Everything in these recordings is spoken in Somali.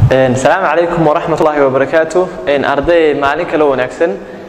asalaamu calaykum waraxmat ullaahi wabarakaatu arday maalin kale wanaagsan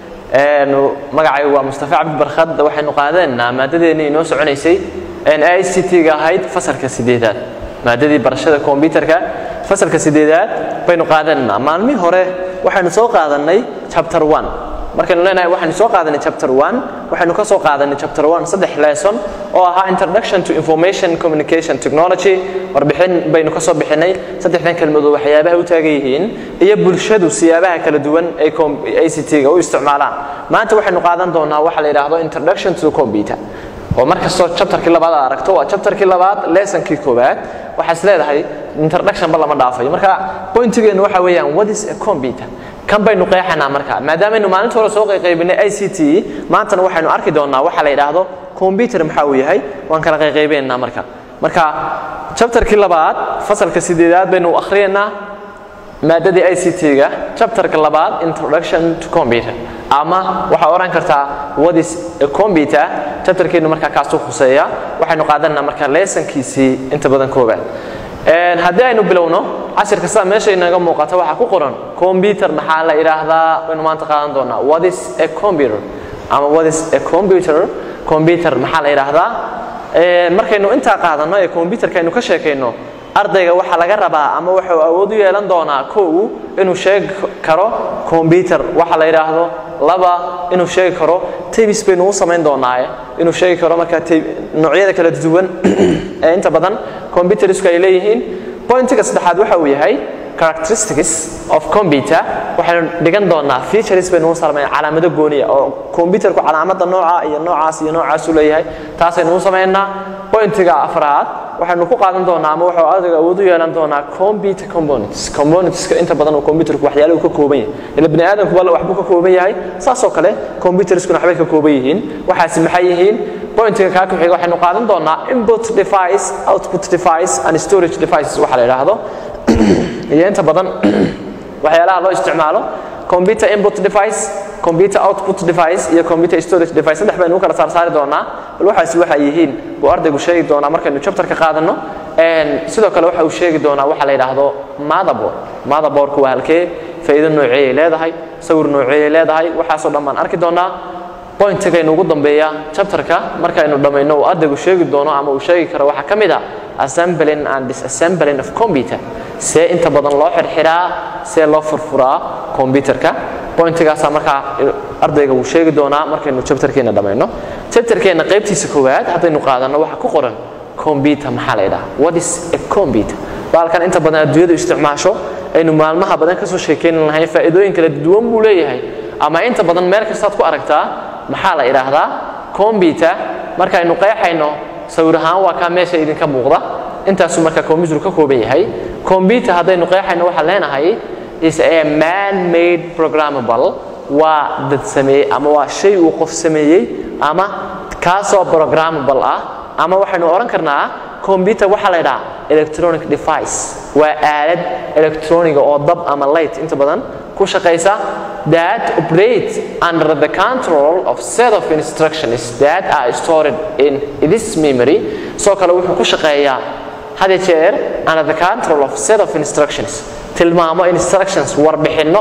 magacaygu waa mustafa cabdi barkhad waxaynu qaadanaynaa maadadeennii inoo soconaysay i c t-ga ahayd fasalka sideedaad maadadii barashada kombyutarka fasalka sideedaad baynu qaadanaynaa maalmihii hore waxaynu soo qaadanay chapter one markaynu leenahay waxaynu soo qaadanay chapter one waxaynu ka soo qaadanay chapter one saddex lesson oo ahaa introduction to information communication technology warbixin baynu ka soo bixinay saddexdan kelmadood waxyaabaha u taagan yihiin iyo bulshadu siyaabaha kala duwan ay i c t-ga u isticmaalaan maanta waxaynu qaadan doonaa waxa la yidhaahdo introduction to computer oo markastoo chapterkii labaad aad aragto waa chapterkii labaad lessonkii koowaad waxaad is leedahay introduction ba lama dhaafayo marka pointigeenu waxa weeyaan what is a computer kan baynu qeexanaa marka maadaamaynu maalinta hore soo qayqaybinay i c t maantana waxaynu arki doonaa waxa la yidhaahdo computer maxaa uu yahay waan kala qayqaybeynaa marka marka chapterkii labaad fasalka sideedaad baynu akhriyaynaa maadadii i c t-ga chapterka labaad introduction to computer ama waxaa odhan kartaa what is a computer chapterkeenu markaa kaasuu khuseeya waxaynu qaadanaa marka leesonkiisii inta badan koobaad haddii aynu bilowno cashirka sida meesha inaga muuqata waxaa ku qoran computer maxaa la idhaahdaa baynu maanta qaadan doonaa what is a computer ama what is a computer computer maxaa la idhaahdaa markaynu intaa qaadanno ee computerka aynu ka sheekayno ardayga waxaa laga rabaa ama wuxuu awood u yeelan doonaa kow inuu sheegi karo combyuter waxa la yidhaahdo laba inuu sheegi karo tabis baynu u samayn doonaaye inuu sheegi karo marka noocyada kala duwan ee inta badan combyuterisku ay leeyihiin pointiga saddexaad waxa uu yahay characteristics of computer waxaynu dhigan doonaa features baynu u samayn calaamado gooniya oo computerku calaamada nooca iyo noocaas iyo noocaas u leeyahay taasaynu u samaynaa pointiga afraad waxaynu ku qaadan doonaa ama wuxuu adaga awood u yeelan doonaa computer components componentska inta badan oo computerku waxyaalaha uu ka kooban yahay ila bani aadamkuba waxbuu ka kooban yahay saasoo kale computerskuna waxbay ka kooban yihiin waxaasi maxay yihiin pointiga kaa ku xiga waxaynu qaadan doonaa input device output device and storage devices waxa la yidhaahdo iyo inta badan waxyaalaha loo isticmaalo computer input device computer output device iyo computer storage device saddex baynu u kala saarsaari doonaa bal waxaasi waxay yihiin buu ardaygu sheegi doonaa markaynu chapterka qaadanno sidoo kale waxa uu sheegi doonaa waxa la yidhaahdo motherboard motherboardku waa halkee faa'iido nooceeyay leedahay sawir nooceeyay leedahay waxaasoo dhan baan arki doonaa pointigaynu ugu dambeeya chapterka markaynu dhammayno uu ardaygu sheegi doono ama uu sheegi karo waxaa ka mid ah assembling and disassembling of computer see inta badan loo xirxiraa see loo furfuraa computerka pointigaasaa markaa ardayga wuu sheegi doonaa markaynu chapterkeena dhammayno chapterkeena qaybtiisa koowaad haddaynu qaadanno waxaa ku qoran computer maxaa la yidhaha what is a computer baalkan inta badan adduunyadu isticmaasho aynu maalmaha badan kasoo sheekeyni lahayn faa'iidooyin kala duwan buu leeyahay ama inta badan meel kastaad ku aragtaa maxaa la idhaahdaa computer markaynu qeexayno sawir ahaan waa kaa meesha idinka muuqda intaasuu marka computer ka kooban yahay computer haddaynu qeexayno waxaan leenahay is a man made programmable waa dad sameeyey ama waa shay uu qof sameeyey ama kaasoo programmable ah ama waxaynu odhan karnaa computer waxaa la ydhaha electronic device waa aalad electroniga oo dab ama light inta badan ku shaqaysa that operate under the control of set of instructions that are stored in this memory sidoo kale wuxuu ku shaqeeyaa hada jeer under the control of set of instructions tilmaamo instructions warbixinno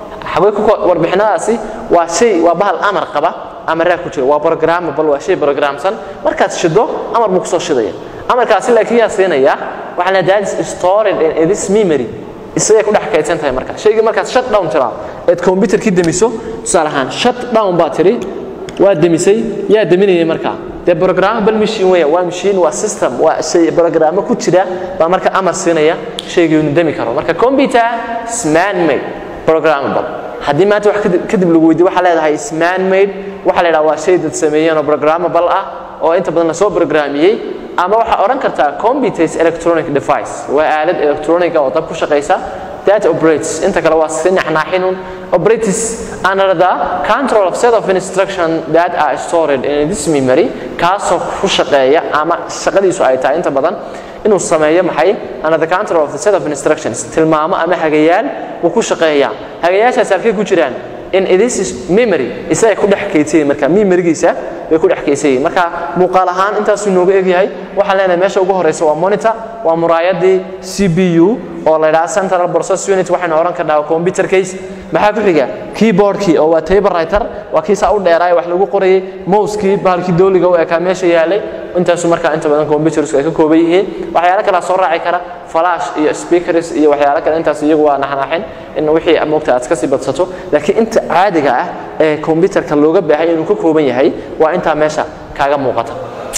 warbixinadaasi waa shay waa bahal amar qaba amaraa ku jira waa programmable waa shay programsan markaad shido amar buu kusoo shidaya amarkaasi laakiin yaa siinaya waxaa la that is stored in this memory isagay ku dhex kaydsan tahay marka shaygii markaad shut down tiraa eed computerkii demiso tusaale ahaan shut down baa tiri waa demisay yaa deminayay markaa dee programmable machine weya waa machine waa system waa shay programmo ku jira baa marka amar siinaya shaygii inu demi karo marka computer is man made programmable haddii maanta wax kadib lagu weydiyo waxaa leedahay is man made waxaa la yidhaha waa shay dad sameeyeen oo programmable ah oo inta badan lasoo programmiyey ama waxaa odhan kartaa computers electronic device waa aalad electroniga oo dab ku shaqaysa that operates inta kale waa si naxnaaxinun operates under the control of set of instruction that are stored in this memory kaasoo ku shaqeeya ama shaqadiisu ay tahay inta badan inuu sameeyo maxay under the control of the set of instructions tilmaamo ama hagayaal wuu ku shaqeeyaa hagayaashaas halkay ku jiraan in this is memory isaga ku dhex kaydsayin marka memorigiisa way ku dhex kaydsayin marka muuqaal ahaan intaasuu nooga egyahay waxaan leenahay meesha ugu horeysa waa monitor waa muraayadii c b u oo la yidhaha central process unit waxaynu oran karnaa computer case maxaa ku xiga keyboardkii oo waa typewriter waa kii saa u dheeraay wax lagu qorayay mousekii bahalkii dooliga u ekaa meesha yaalay intaasu markaa inta badan computersku ay ka kooban yihiin waxyaalo kalaa soo raaci kara flash iyo speakers iyo waxyaalo kale intaas iyagu waa naxnaxin in wixii moogta aad kasii badsato laakiin inta caadiga ah ee computerka looga baahay inuu ka kooban yahay waa intaa meesha kaaga muuqata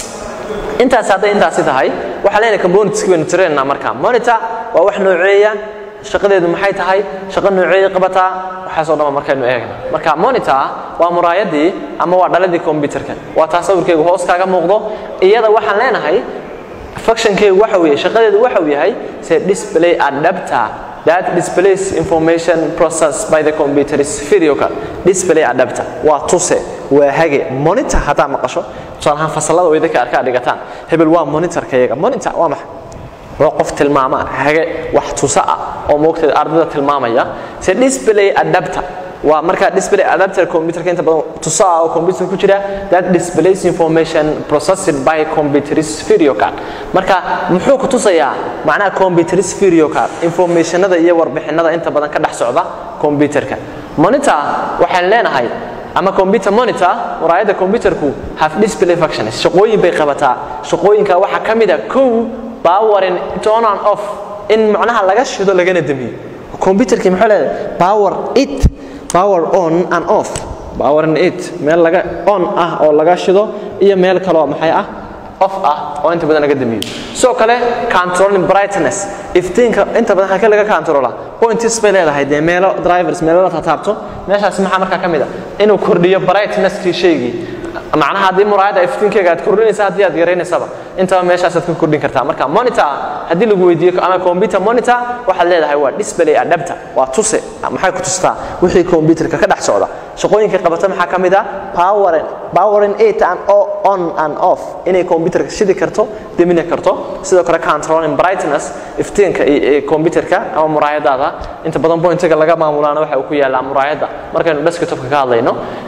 intaas hadday intaasi tahay waxaa leenahay componentski baynu tiraynaa markaa monitor waa wax nooceeya shaqadeedu maxay tahay shaqo nooceeya qabataa waxaasoo dhan markaynu eegna marka monitor waa muraayadii ama waa dhaladii computerka waa taa sawirkeygu hoos kaaga muuqdo iyada waxaan leenahay functionkeygu waxa weeye shaqadeedu waxa uu yahay se display adapter that displays information processed by the computer is video card display adapter waa tuse waa hage monitor haddaa maqasho tusaale ahaan fasalada way dadka arkaa dhigataan hebel waa monitorka iyaga monitor waa maxay waa qof tilmaama hage wax tusa ah oo moogteeda ardayda tilmaamaya se display adapter waa markaa display adapter computerka inta badan tusa ah oo computer ku jira that displays information processed by computer's video card marka muxuu ku tusayaa macnaha computer's video card informationada iyo warbixinada inta badan ka dhex socda computerka monitor waxaan leenahay ama computer monitor muraayadda computerku have display functions shaqooyin bay qabataa shaqooyinka waxaa ka mid a kow powering turn on off in macnaha laga shido lagana damiyo computerkii muxuu leedahay power it power on and off power and it meel laga on ah oo laga shido iyo meel kaloo maxay ah off ah oo inta badan laga damiyo sidoo kale controlling brightness iftiinka inta badan halkee laga controla points bay leedahay dee meelo drivers meelo la taabto meeshaas maxaa markaa ka mid a inuu kordhiyo brightnesskii shaygii macnaha haddii muraayadda iftiinkeega aad kordhinaysa haddii aad yaraynaysaba intaba meeshaasaad ka kordhin kartaa marka monitor haddii lagu weydiiyo ama computer monitor waxaad leedahay waa display adapter waa tuse maxay ku tustaa wixii computerka ka dhex socda shaqooyinka qabata maxaa ka mid ah powering powering it and on and off inay computerka shidi karto demina karto sidoo kale controlling brightness iftiinka computerka ama muraayadaada inta badan pointiga laga maamulaana waxa uu ku yaalaa muraayadda markaynu desktopka ka hadlayno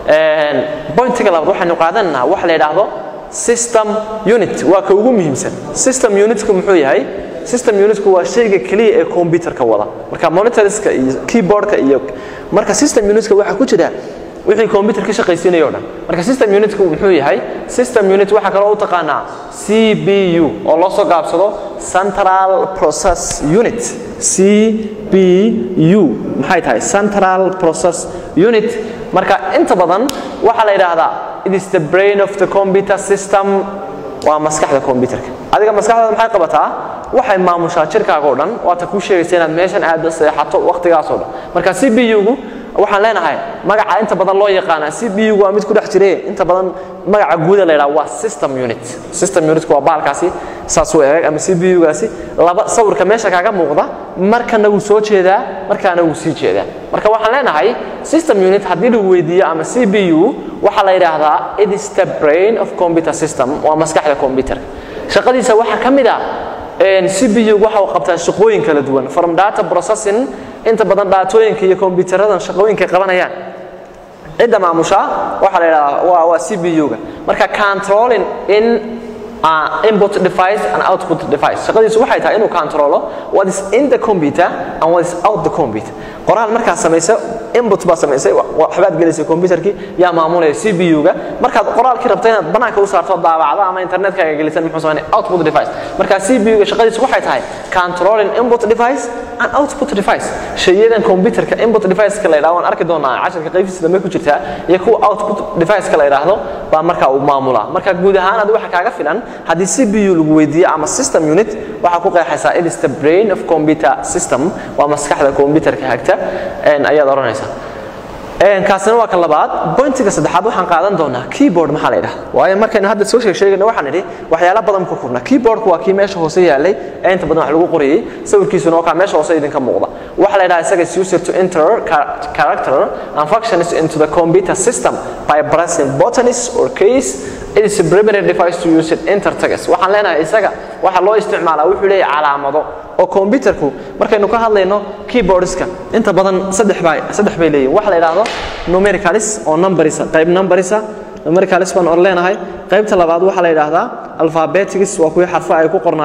pointiga labaad waxaynu qaadanaa waxa la yidhaahdo system unit waa ka ugu muhiimsan system unitku muxuu yahay system unitku waa shayga keliya ee computerka wada marka monitorska iyo keyboardka iyo marka system unitka waxaa ku jira wixii computer ka shaqaysiinayo o dhan marka system unitku muxuu yahay system unit waxaa kaloo u taqaanaa cbu oo loo soo gaabsado central process unit cbu maxay tahay central process unit marka inta badan waxaa la yidhaahdaa it is the brain of the computer system waa maskaxda computerka adiga maskaxdaada maxay qabataa waxay maamushaa jirkaaga o dhan waata kuu sheegaysa inaad meeshan aada seexato waqtigaas oo dhan marka cbu-gu waxaan leenahay magaca inta badan loo yaqaana cbu-gu waa mid ku dhex jire inta badan magaca guuda la yidhaha waa system unit system unitku waa baalkaasi saas u eeg ama cbu-gaasi laba sawirka meesha kaaga muuqda markana wuu soo jeedaa markaana wuu sii jeedaa marka waxaan leenahay system unit haddii lagu weydiiyo ama cbu waxaa la yidhaahdaa it is the brain of computer system waa maskaxda computerka shaqadiisa waxaa ka mid ah cbu waxa uu qabtaa shaqooyin kala duwan from data processing inta badan dhaatooyinka iyo kombiyuutaradan shaqooyinka qabanayaan cidda maamusha waxaa la yidhahdaa waa waa cbu-ga marka controlling in uh, input device and output device shaqadiisu waxay tahay inuu controlo what is in the computer and what is out the computer qoraal markaad samaysa input baad samaysay waxbaad gelisay computerkii yaa maamulaya cbu-ga markaad qoraalkii rabta inaad banaanka u saarto daabacda ama internetkaaga gelisan muxuu samaynaya output device marka cbu-ga shaqadiisu waxay tahay controlling input device and output device shayadan computerka input device-ka la yidhahdo waan arki doonaa casharka qaybtiisa dambe ku jirtaa iyo kuwa output device-ka la yidhaahdo baa marka uu maamulaa marka guud ahaan adi waxa kaaga filan haddii cbu lagu weydiiyo ama system unit waxaa ku qeexaysaa it is the brain of computer system waa maskaxda computerka hagta ayaad odhanaysaa kaasina waa ka labaad bointiga saddexaad waxaan qaadan doonaa keyboard maxaa la yidhahda waayo markaynu hadda soo sheeg sheegayno waxaan idhi waxyaala badan ku kurna keyboardku waa kii meesha hoose yaalay ee inta badan wax lagu qorayay sawirkiisuna waa kaa meesha hoose idinka muuqda waxaa la yidhaha isaga is user to enter character and functions into the computer system by pressing buttons or keys it is a primary device to use it enter tags waxaan leenahay isaga waxa loo isticmaalaa wuxuu leeyahay calaamado oo computerku markaynu ka hadlayno keyboardska inta badan saddex bay saddex bay leeyihin waxa la yidhaahdo numericalis oo numberisa qayb numberisa numericalis baan or leenahay qaybta labaad waxaa la yidhaahdaa alphabetics waa kuwii xarfo ay ku qornaayeen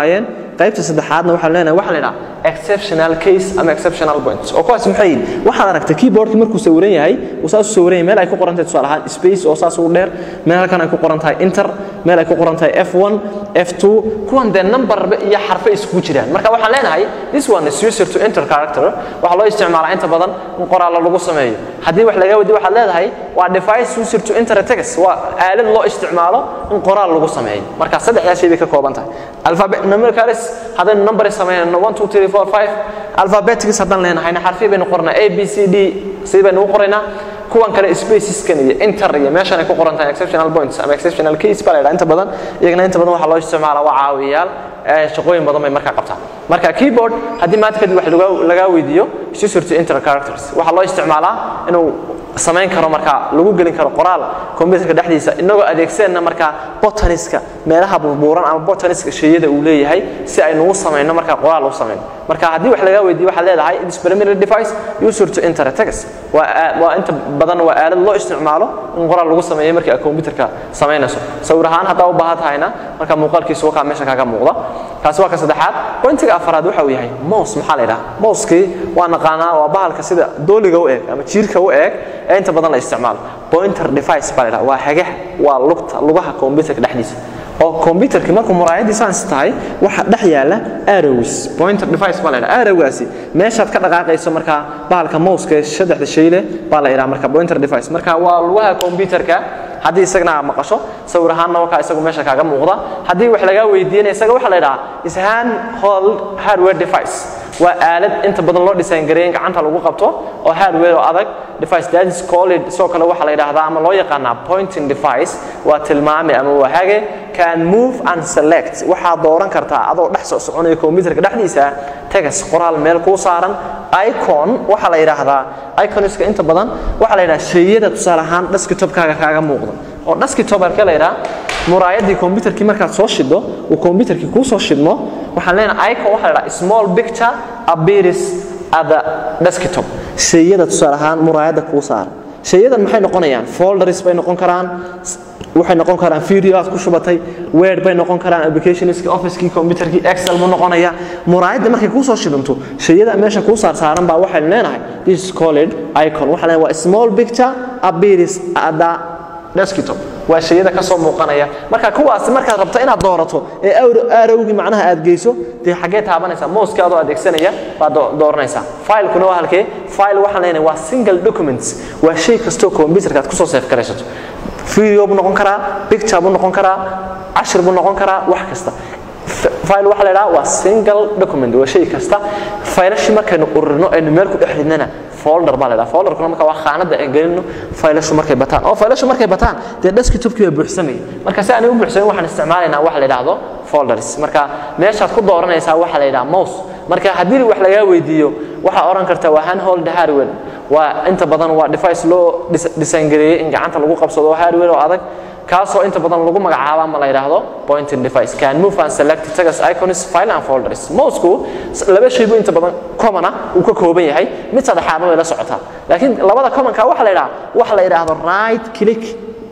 qaybta saddexaadna waxaan leenahay waxaa la yidhaha exceptional case ama exceptional points oo kuwaas maxay yihiin waxaad aragtay keyboardki markuu sawiran yahay uu saas u sawiran yahay meel ay ku qoran tahay tusaale ahaan space oo saas u dheer meel halkan ay ku qoran tahay enter meel ay ku qoran tahay f1 f2 kuwan dee number iyo xarfo isugu jiraan marka waxaan leenahay this one is user to enter character waxaa loo isticmaalaa inta badan in qoraalla lagu sameeyo haddii wax laga wadi waxaad leedahay waa device user to enter a text waa aalad loo isticmaalo in qoraal lagu sameeyo marka saddexdaas shay bay ka kooban tahay alphabet numericals haddaynu number sameynayno 1 2 3 4 5 alphabetics haddaan leenahayna xarfi baynu qornaa a b c d sidii baynu u qoraynaa kuwan kale spaceskan iyo inter iyo meeshan ay ku qoran tahay exceptional points ama exceptional case baa la yidhaha inta badan iyagana inta badan waxaa loo isticmaalaa waa caawiyayaal shaqooyin badan bay markaa qabtaan marka keyboard haddii maanta kadib wax lagaa weydiiyo user to enter characters waxaa loo isticmaalaa inuu samayn karo markaa lagu gelin karo qoraal computerka dhexdiisa inagoo adeegsanna markaa botaniska meelaha burbuuran ama botaniska shayada uu leeyahay si aynu u samayno markaa qoraal u samayno marka haddii wax lagaa weydiiyo waxaad leedahay it is preliminary device user to enter a text waa waa inta badan waa aalad loo isticmaalo in qoraal lagu sameeyo markii aad computerka samaynayso sawir ahaan haddaa u baahan tahayna marka muuqaalkiisu wakaa meesha kaaga muuqda kaasi waa ka saddexaad pointiga afaraad waxa uu yahay mouse maxaa la yidhaha mousekii waa naqaanaa waa bahalka sida dooliga u eg ama jiirka u eg ee inta badan la isticmaalo pointer device baa la yidhaha waa hagax waa lugta lugaha computerka dhexdiisa oo computerki markuu muraayadii saans tahay waxa dhex yaala arrows pointer device baa la yidhaha arrowgaasi meeshaad ka dhaqaaqayso markaa bahalka mouseka ee saddexda shay leh baa la yidhaha marka pointer device marka waa lugaha computerka haddii isagana aad maqasho sawir ahaanna wakaa isagu meesha kaaga muuqda haddii wax lagaa weydiiyana isaga waxaa la yidhaha is hand hold hardware device waa aalad inta badan loo design gareeyay in gacanta lagu qabto oo hardware oo adag device that is called sidoo kale waxaa la yidhaahdaa ama loo yaqaanaa pointing device waa tilmaame ama waa hage can move and select waxaad dooran kartaa adoo dhex soo soconaya computerka dhexdiisa tegas qoraal meel kuu saaran icon waxaa la yidhaahdaa iconiska inta badan waxaa la yidhaha shayada tusaale ahaan desktopkaaga kaaga muuqda oo desktop halkee la yidhaha muraayadii computerkii markaad soo shiddo uu computerkii kuu soo shidmo waxaan leenahay icon waxaa la yidhaha small picture appears at the desktop shayada tusaale ahaan muraayadda kuu saaran shayadan maxay noqonayaan folders bay noqon karaan waxay noqon karaan video aad ku shubatay word bay noqon karaan applicationski officekii computerkii excel buu noqonaya muraayadda markay kuu soo shidanto shayada meesha kuu saar saaran baa waxaynu leenahay this is called icon waxaa leenahay waa small picture appears at the desktop waa shayada ka soo muuqanaya marka kuwaasi markaad rabto inaad doorato ee arrowgii macnaha aad geyso dee xaggee taabanaysaa mouska adoo adeegsanaya baad dooranaysaa filekuna waa halkee file waxaan leenahay waa single documents waa shay kastoo computerka aad kusoo seef garaysato video buu noqon karaa picture buu noqon karaa cashir buu noqon karaa wax kasta file waxa la idhaha waa single document waa shay kasta faylashii markaynu ururino aynu meel ku dhex ridnana folder baa la idhaha folderkuna marka waa khaanada aan gelino faylashu markay bataan oo faylashu markay bataan dee desktopkii baa buuxsamaya marka si aanay u buuxsamin waxaan isticmaalaynaa waxa la idhaahdo folders marka meeshaad ku dooranaysaa waxa la idhaha mouse marka haddii wax lagaa weydiiyo waxaa oran karta waa handhold hardware waa inta badan waa device loo design gareeyey in gacanta lagu qabsado hardware oo adag kaasoo inta badan lagu magacaabo ama la yidhaahdo pointing device can move and select tags icons file and folders mousku laba shay buu inta badan common ah uu ka kooban yahay mid saddexaadna way la socotaa laakiin labada commonka waxa la yidhaha waxa la yidhaahdo right click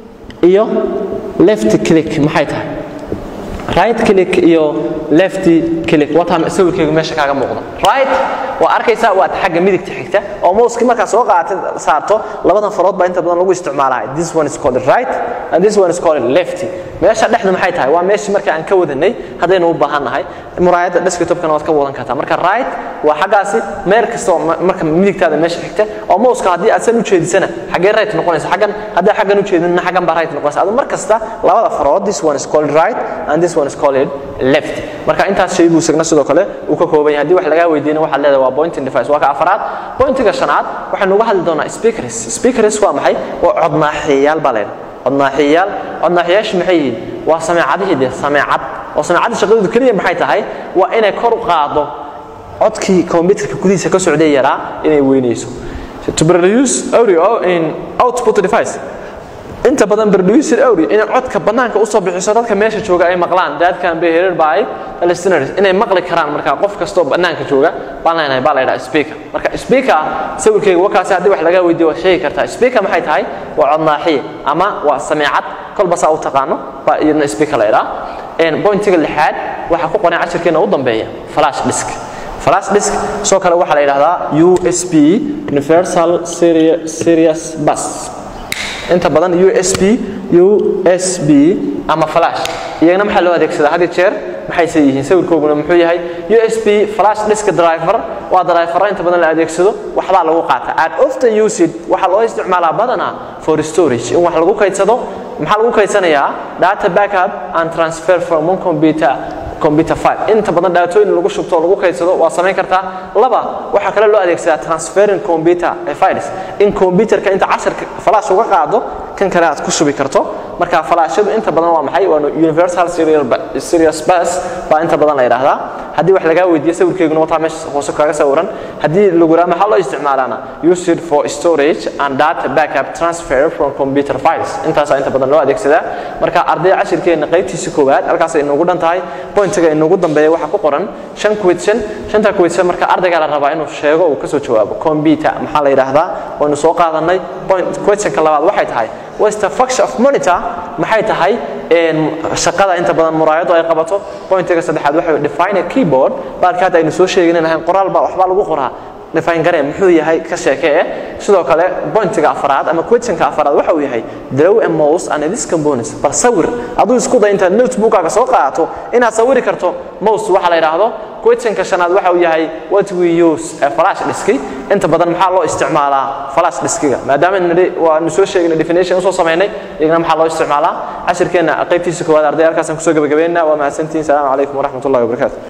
iyo left click maxay tahay right click iyo left click wataa sawirkaygu meesha kaaga muuqda right waa arkaysaa waad xagga midigta xigta oo mouski markaa soo qaatay saarto labadan farood baa inta badan lagu isticmaalaa this one is called right and this one is called left meesha dhexdu maxay tahay waa meeshii marka aan ka wadanay haddaynu u baahannahay muraayadda desktopkana waad ka wadan kartaa marka right waa xaggaasi meel kasta oo marka midigtaada meesha xigta oo mouska haddii aad san u jeedisana xaggee right noqonaysa xaggan haddii xaggan u jeedinna xaggan baa right noqonaysa adu mar kasta labada farood this one is called right and this one is called left marka intaas shay buu isagna sidoo kale uu ka kooban yahay haddii wax lagaa weydiina waxaad leedahay waa pointing device waa ka afaraad pointiga shanaad waxaynu uga hadli doonaa speakers speakers waa maxay waa codnaaxiyayaal baa leedahay codnaaxiyayaal codnaaxiyayaashu maxay yihiin waa sameecadihii dee sameecad oo sameecadda shaqadeedu keliya maxay tahay waa inay kor u qaado codkii computerka gudihiisa ka socday yaraa inay weynayso to produce audio in output device inta badan producer audio inay codka banaanka usoo bixiso dadka meesha jooga ay maqlaan that can be heard by listeners inay maqli karaan marka qof kastoo banaanka jooga baan leenahay baa la yidhaha speaker marka speaker sawirkayga wakaasi haddii wax laga weydiiyo waa sheegi kartaa speaker maxay tahay waa codnaaxiye ama waa sameecad kolba saa u taqaano baa iyadna speaker la yidhaha pointiga lixaad waxaa ku qoran cashirkeena u dambeeya flash disk flash disk soo kale waxaa la yidhahdaa usb universal serious bus inta badan usb usb ama flash iyagana maxaa loo adeegsadaa had iyo jeer maxayse yihiin sawirkooguna muxuu yahay usb flash disk driver waa driver inta badan la adeegsado waxbaa lagu qaata aad often used waxaa loo isticmaalaa badanaa for storage in wax lagu kaydsado maxaa lagu kaydsanayaa data backup and transfer from one computer computer file inta badan dhaatooyin lagu shubto oo lagu kaydsado waa samayn kartaa laba waxaa kale loo adeegsadaa transferring computer files in computerka inta casharka flash uga qaado kan kale aad ku shubi karto marka falaashadu inta badan waa maxay waa universal serious bus baa inta badan la yidhaahdaa haddii wax lagaa weydiiyo sawirkeeguna wataa meesha hoose kaaga sawiran haddii lagu yidhaha maxaa loo isticmaalaana used for storage and data backup transfer from computer files intaasaa inta badan loo adeegsadaa marka ardayda cashirkeena qaybtiisa koowaad halkaasay inoogu dhan tahay pointiga inoogu dambeeya waxaa ku qoran shan question shanta question marka ardaygaa la rabaa inuu sheego uu kasoo jawaabo computer maxaa la yidhaahdaa waynu soo qaadanay point questionka labaad waxay tahay what's the function of monitor maxay tahay shaqada inta badan muraayadu ay qabato pointiga saddexaad waxa define a keyboard baalka hadda aynu soo sheegin lahayn qoraal baa waxbaa lagu qoraa define garee muxuu yahay ka sheekee sidoo kale pointiga afraad ama questionka afraad waxa uu yahay draw a mouse and this components bal sawir aduu isku day intaad notebookaaga soo qaadato inaad sawiri karto mouse waxa la yidhaahdo questionka shanaad waxa uu yahay what we use a flash diski inta badan maxaa loo isticmaalaa flash diskiga maadaama nidhi waanu soo sheegnay definition usoo samaynay iyagana maxaa loo isticmaalaa cashirkeenna qaybtiisa koowaad arday halkaasaan kusoo gabagabeynaa waa mahadsantihiin salaamu calaykum waraxmat ullahi wabarakaatu